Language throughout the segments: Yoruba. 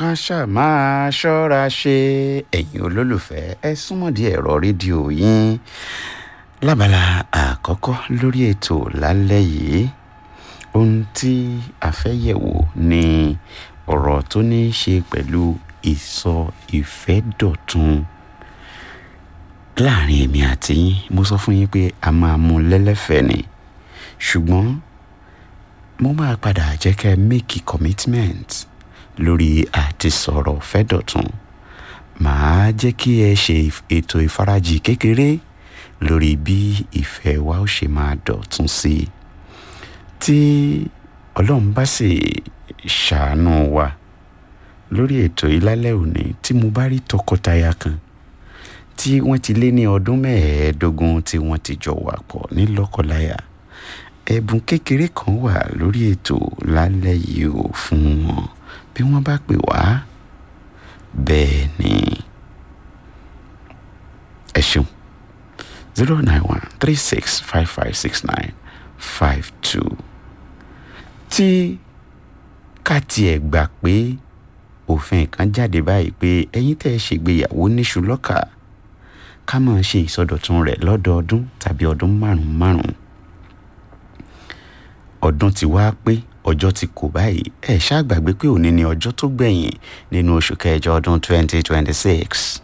ká ṣáà máa ṣọ́ra ṣe ẹ̀yin olólùfẹ́ ẹ súnmọ́ di ẹ̀rọ rédíò yín lábala àkọ́kọ́ lórí ètò lálẹ́ yìí ohun tí a fẹ́ yẹ̀wò ni ọ̀rọ̀ tó ní í ṣe pẹ̀lú ìsọ ìfẹ́ dọ̀tun láàrin èmi àti yín mo sọ fún yín pé a máa mú lẹ́lẹ́fẹ̀ẹ́ ni ṣùgbọ́n mo máa padà jẹ́ kẹ́ make commitment lórí àti sọ̀rọ̀ fẹ́ dọ̀tun màá jẹ́ kí ẹ ṣe ètò ìfarajì kékeré lórí bí ìfẹ́ wa ó ṣe máa dọ̀tun sí i tí ọlọ́run bá sì ṣàánú wa lórí ètò ìlálẹ́ òní tí mo bá rí tọkọtaya kan tí wọ́n ti lé ní ọdún mẹ́ẹ̀ẹ́dógún tí wọ́n ti jọ wà pọ̀ ní lọ́kọláya ẹ̀bùn kékeré kan wà lórí ètò lálẹ́ yìí ò fún wọn bí wọ́n bá pè wá bẹ́ẹ̀ ni ẹ ṣeun zero nine one three six five five six nine five two tí ká tiẹ̀ gbà pé òfin kan jáde báyìí pé ẹ̀yin tẹ́ ẹ ṣègbéyàwó níṣu lọ́kà ká máa ṣe ìsọdọ̀tun rẹ̀ lọ́dọọdún tàbí ọdún márùn-ún márùn-ún ọdún ti wá pé ọjọ́ ti kò báyìí ẹ ṣáà gbàgbé pé òní ni ọjọ́ tó gbẹ̀yìn nínú oṣù kẹjọ ọdún 2026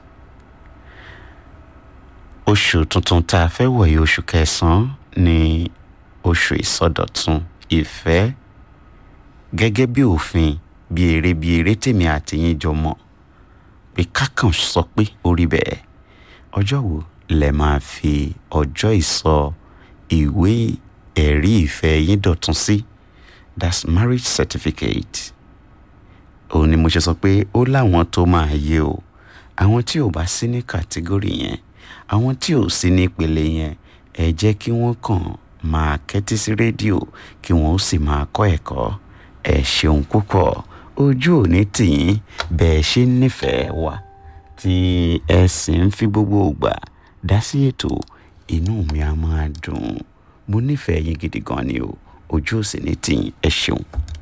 oṣù tuntun tá a fẹ́ wọ̀nyí oṣù kẹsàn-án ni oṣù ìsọdọ̀tun ìfẹ́ gẹ́gẹ́ bí òfin bí eré bí eré tèmi àtìyín jọ mọ̀ pé kákan sọ pé orí bẹ́ẹ̀ ọjọ́ wo lẹ máa fi ọjọ́ ìsọ ìwé ẹ̀rí ìfẹ́ yín dọ̀tun sí that's marriage certificate òun ni mo ṣe sọ pé ó láwọn tó máa yé o àwọn tí ò bá sí ní kàtígórì yẹn àwọn tí ò sí ní ìpele yẹn ẹ jẹ́ kí wọ́n kàn máa kẹ́tí sí rédíò kí wọ́n ó sì máa kọ́ ẹ̀kọ́ ẹ ṣeun púpọ̀ ojú òní tìyín bẹ́ẹ̀ ṣe ń nífẹ̀ẹ́ wa tí ẹ sì ń fi gbogbo ògbà dá sí ètò inú mi á máa dùn mo nífẹ̀ẹ́ yín gidi gan ni o ojú òsì ní tìyín ẹ ṣeun.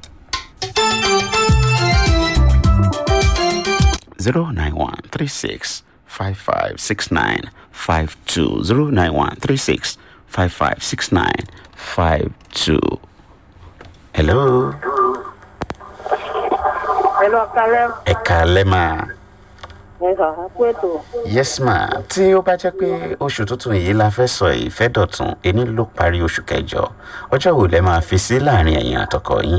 zero nine one three six five five six nine five two zero nine one three six five five six nine five two. hello. Hello, Kalem. ẹ kàálẹ́ máa. Ẹ sà, ẹ kú ètò. yes ma tí ó bá jẹ́ pé oṣù tuntun yìí la fẹ́ sọ ìfẹ́ dọ̀tun ẹni ló parí oṣù kẹjọ ọjọ́ wo lẹ máa fi sí láàrin ẹ̀yin àtọkọ yín.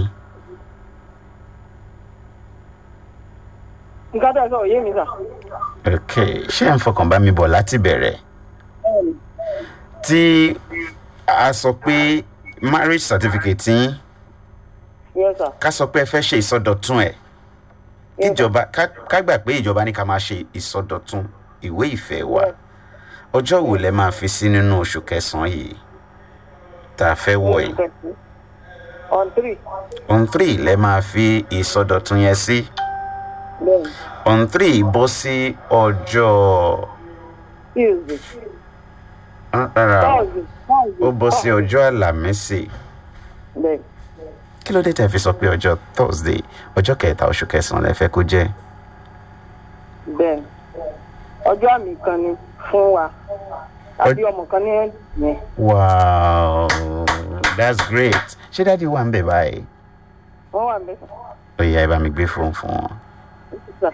Nǹkan tó ẹ sọ òye mi sà. ok ṣé ẹ̀ ń fọkàn bá mi bọ̀ láti bẹ̀rẹ̀ Bẹ́ẹ̀ni. tí a sọ pé marriage certificate yín Yes, sà. ká sọ pé ẹ fẹ́ ṣe ìsọdọ̀tun ẹ̀ Yes, sir. kíjọba ká ká gbà pé ìjọba ní ká máa ṣe ìsọdọ̀tun ìwé ìfẹ́ wa ọjọ́ wo lẹ máa fi sí nínú oṣù kẹsàn-án yìí tá a fẹ́ wọ̀ yìí On three. on three lẹ máa fi ìsọdọ̀tun yẹn sí Bẹ́ẹ̀ni. on three bọ́ sí ọjọ́ Tuesday. ah, rárá o, Thursday. Thursday. ó bọ́ sí ọjọ́ àlàmísì Bẹ́ẹ̀ni. kí ló dé tẹ́ fi sọ pé ọjọ́ thursday ọjọ́ kẹta oṣù kẹsàn-án lẹ fẹ́ kó jẹ́ Bẹ́ẹ̀ni. Ọjọ́ àmì kan ni fún wa. Àbí ọmọ kan ní yẹn. wow that's great ṣé dáàdi wà ń bẹ̀ báyìí Wọ́n wà mẹ́ta. ó yá ẹ bá mi gbé fóònù fún wọn. Sà.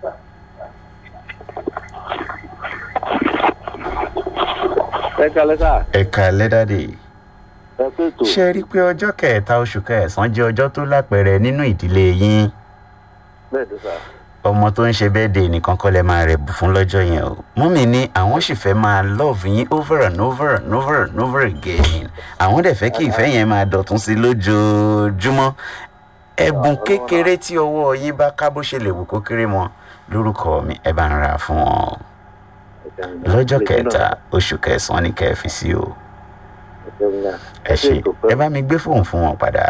ẹ kalẹ sá ẹ kàlẹ́ dáàdi ẹ pé tó ṣe rí i pé ọjọ́ kẹta oṣù kẹsàn-án jẹ́ ọjọ́ tó lápẹẹrẹ nínú ìdílé yín bẹẹ tó sá ọmọ tó ń ṣe bẹ́ẹ̀dẹ̀ nìkan kọ́ lẹ máa rẹ̀ bù fún lọ́jọ́ yẹn o mọ́mì ní àwọn sì fẹ́ máa love yín over and over and over and over again àwọn dẹ̀ fẹ́ kí ìfẹ́ yẹn máa dọ̀tún sí lójoojúmọ́ ẹ̀bùn kékeré tí ọwọ́ yín bá ká bó ṣe lè wù kó kéré mọ́ lórúkọ mi ẹ bá ń ra fún wọn o lọ́jọ́ kẹta oṣù kẹsàn-án ní kẹfì sí o ẹ ṣe ẹ bá mi gbé fóònù fún wọn padà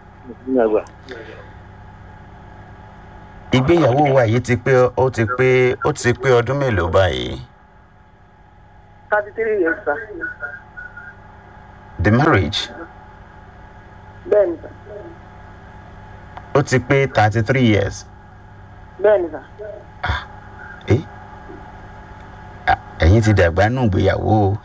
ìgbéyàwó wa yìí ti pé ó ti pé ó ti pé ọdún mélòó báyìí Thirty three years sà. the marriage Bẹ́ẹ̀ni sà. ó ti pé thirty three years bẹ́ẹ̀ ni sà ẹ Ah, ẹ̀yin ti dàgbà nù gbéyàwó o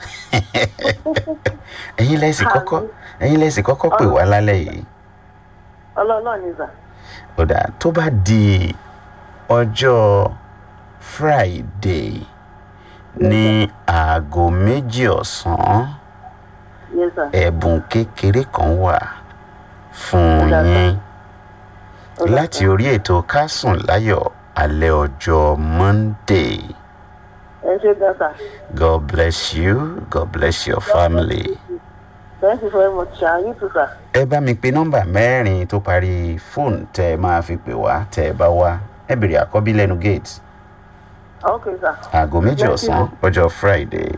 ẹ̀yin lẹ́sìn kọ́kọ́ ẹ̀yin lẹ́sìn kọ́kọ́ pè wá lálẹ́ yìí ọlọ́ọ̀lọ́ ni sà ọ̀dà tó bá di ọjọ́ friday ní aago méjì ọ̀sán yes sà ẹ̀bùn kékeré kan wà fún Ó dà, yín Ó dà, láti orí ètò kásùn láyọ̀ alẹ́ ọjọ́ monday ẹ ṣe gan sà god bless you god bless your family. thank you very much sà you too sà ẹ bá mi pe nọ́mbà mẹ́rin tó parí fóònù tẹ́ ẹ máa fi pè wá tẹ́ ẹ bá wá ẹ bèrè àkọ́bí lẹ́nu gate ok sà aago méjì Thank ọ̀sán you. ọjọ́ friday.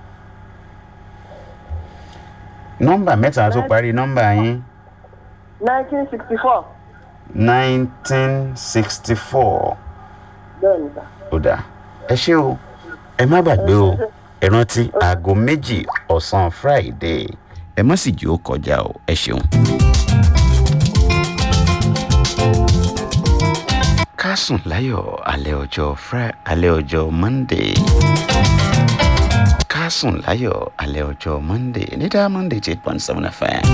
nọ́mbà mẹ́ta tó parí nọ́mbà yín nineteen sixty four nineteen sixty four bẹ́ẹ̀ ni sà ó dà ẹ ṣé o ẹ má gbàgbé o ẹ rántí aago méjì ọ̀sán friday ẹ má sì jí ó kọjá o ẹ ṣeun. ká sùn láyọ̀ alẹ́ ọjọ́ Fri- alẹ́ ọjọ́ monday ká sùn láyọ̀ alẹ́ ọjọ́ monday ní dá monday eight point seven fm.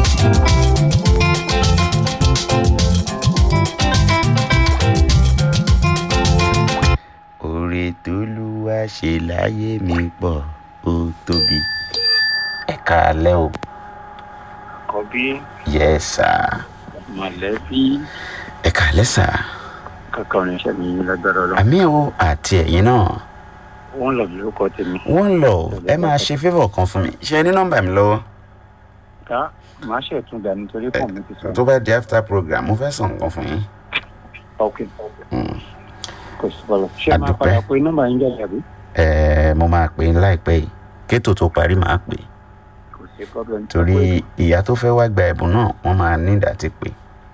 oore tólúwa ṣe láyé mi pọ̀ ó tóbi. ẹ káalẹ́ o kọbí yes sir mọ̀lẹ́bí ẹ káalẹ́ sir kankan oníṣẹ́ mi lágbára ọlọ́run àmì o àti ẹ̀yin náà wọ́n lọ lórúkọ tèmi. one love ẹ máa ṣe favour kan fún mi ṣe ẹ ní nọ́mbà mi lọ́wọ́ ká màá ṣètún dà nítorí pọ̀ mi ti sọ. tó bá di after program mo fẹ́ sọ nǹkan fún yín. ok Mm. kò sí bọ́lá ṣé máa Adúpẹ́. padà pé nọ́mbà yín jáde àbí. ẹ mo máa pè é láìpẹ́ yìí kétò tó parí máa pè é kò sí problem. torí ìyá tó fẹ́ wá gba ẹ̀bùn náà wọ́n máa ní ìdàtí pé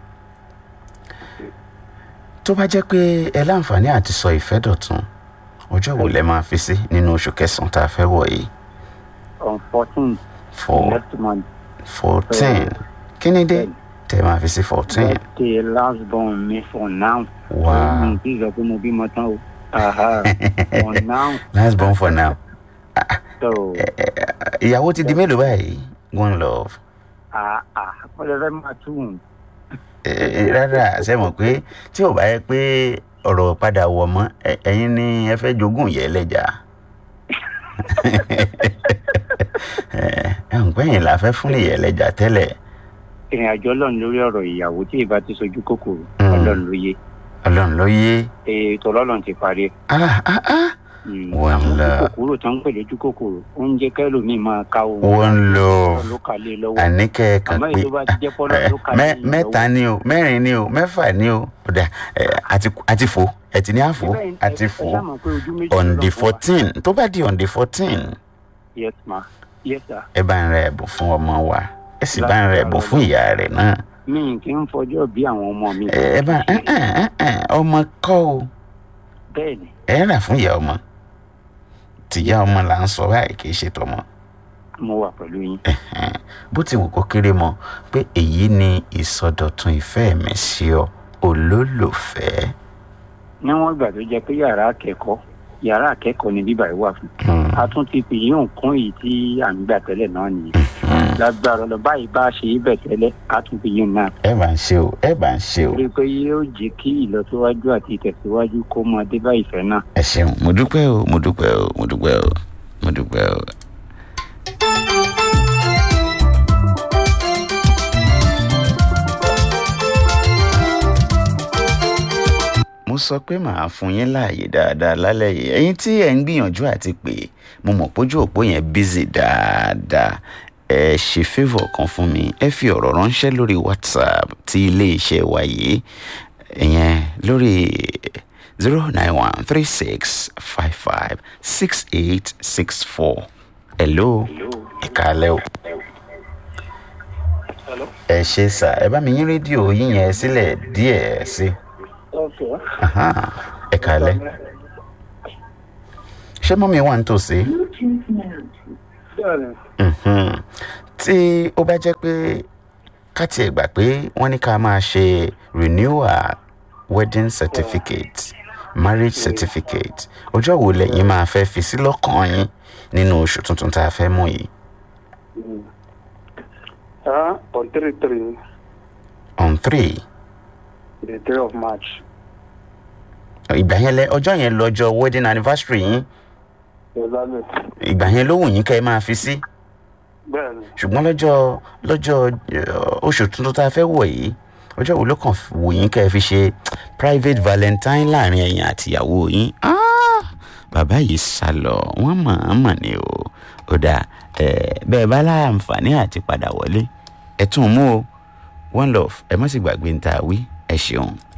tó bá jẹ́ pé ẹ láǹfààní àti sọ ìfẹ́ dọ̀tun ọjọ́ wo lẹ máa fi sí nínú oṣù kẹsàn-án tá a fẹ́ wọ̀ yìí on fourteen for next month fourteen kí ni dé tẹ máa fi sí fourteen birthday last born mi for now. wow mi ti sọ pé mo bímọ tán o. Aha, for now last born for now so ìyàwó ti di mélòó báyìí one love ah ah wọ́n lè fẹ́ máa tún Ẹ, ẹ, rárá ṣe mọ̀ pé tí ò bá yẹ pé ọ̀rọ̀ padà wọ̀ mọ́ ẹ- ẹ̀yin ni ẹ fẹ́ jogún yẹ lẹ́jà ẹ ẹ ń pẹ́yìn la fẹ́ fún ìyẹ lẹ́jà tẹ́lẹ̀ ìrìn àjò ọlọ́run lórí ọ̀rọ̀ ìyàwó tí ìbá ti sojú kòkòrò Mm. ọlọ́run ló yé ọlọ́run ló yé ètò ọlọ́run ti parí. ah ah ah Mm, Wàhálà. àwọn ojú kòkòrò tó ń pè lójú kòkòrò oúnjẹ kẹlòmíì máa ká ohun one love ló kà lé lọ́wọ́ àníkẹ́ kan àmọ́ pé èyí tó bá ti jẹ́ pọ́lọ́ ẹ, ló kà lé mẹ́- yín mẹ́ta lọ́wọ́. ni o mẹ́rin ni o mẹ́fà ni o ọ̀dà ẹ, àti àti fò ẹ ti ní àfò Síbẹ̀ yín- àti ẹ- fò ẹ ṣáà mọ̀ pé ojú méjì on lọ́lọ́run the fún wa. fourteen tó bá di on the fourteen yes ma yes sir ẹ bá ń ra ẹ̀bùn fún ọmọ wa ẹ sì bá ń ra ẹ̀bùn fún ìyá rẹ̀ náà mi kì í fọjọ́ bí àwọn ọmọ mi. ẹ ẹ bá ẹ ẹ ẹ ẹ ọmọ kọ́ o bẹ́ẹ̀ ni ẹ rà fún ìyá ọmọ tìyá ọmọ là ń sọ báyìí kì í ṣe tọmọ mo wà pẹ̀lú yín. Ẹ̀hẹ́n. bó ti wù kó kéré mọ pé èyí ni ìsọdọ̀tun ìfẹ́ mi sí ọ olólùfẹ́ níwọ̀n ìgbà tó jẹ́ pé yàrá akẹ́kọ̀ọ́ yàrá akẹ́kọ̀ọ́ ni bíbá yìí wà fún. Hmm. a tún ti pè yín òǹkún èyí tí à ń gbà tẹ́lẹ̀ náà nìyẹn. lágbára lọ báyìí bá a ṣe é bẹ̀ tẹ́lẹ̀ a tún pè yín náà. ẹ bá ń ṣe o ẹ bá ń ṣe o rí i pé yóò jẹ́ kí ìlọsíwájú àti ìtẹ̀síwájú kó máa dé bá ìfẹ́ náà. ẹ ṣeun mo dúpẹ́ o mo dúpẹ́ o mo dúpẹ́ o mo dúpẹ́ o. mo sọ pé màá fún yín láàyè dáadáa lálẹ́ yìí ẹ̀yin tí ẹ̀ ń gbìyànjú àti pé mo mọ̀ pójú òpó yẹn bízì dáadáa ẹ ṣe favour kan fún mi ẹ fi ọ̀rọ̀ ránṣẹ́ lórí whatsapp ti iléeṣẹ́ wa yìí ìyẹn lórí zero nine one three six five five six eight six four hello ẹ káalẹ́ o ẹ ṣe sà ẹ bá mi yín rédíò yín yẹn sílẹ̀ díẹ̀ sí Okay. Aha, ẹ káalẹ́ ṣé mọ́mí wà nítòsí Bẹ́ẹ̀ni, Mhm. tí ó bá jẹ́ pé ká tiẹ̀ gbà pé wọ́n ní ká máa ṣe renewal wedding certificate marriage certificate ọjọ́ wo lẹ́yìn máa fẹ́ fi sí lọ́kàn yín nínú oṣù tuntun tá a fẹ́ mú yìí ah on three three on three the three of march ìgbà yẹn lẹ ọjọ́ yẹn lọ́jọ́ wedding anniversary yín exactly ìgbà yẹn ló wù yín kẹ́ ẹ máa fi sí bẹ́ẹ̀ ni ṣùgbọ́n lọ́jọ́ lọ́jọ́ eh, oṣù tuntun tá a fẹ́ wọ̀ yìí ọjọ́ wo ló kàn wù yín kẹ́ ẹ fi ṣe private valentine láàrin ẹ̀yin àtìyàwó yín Ah, bàbá yìí sá lọ wọ́n mọ̀ ọ́n mọ̀ ni o ó dà bẹ́ẹ̀ bá láǹfààní àti padà wọlé ẹ tún mú o one love ẹ má sì gbàgbé ń ta wí ẹ ṣeun.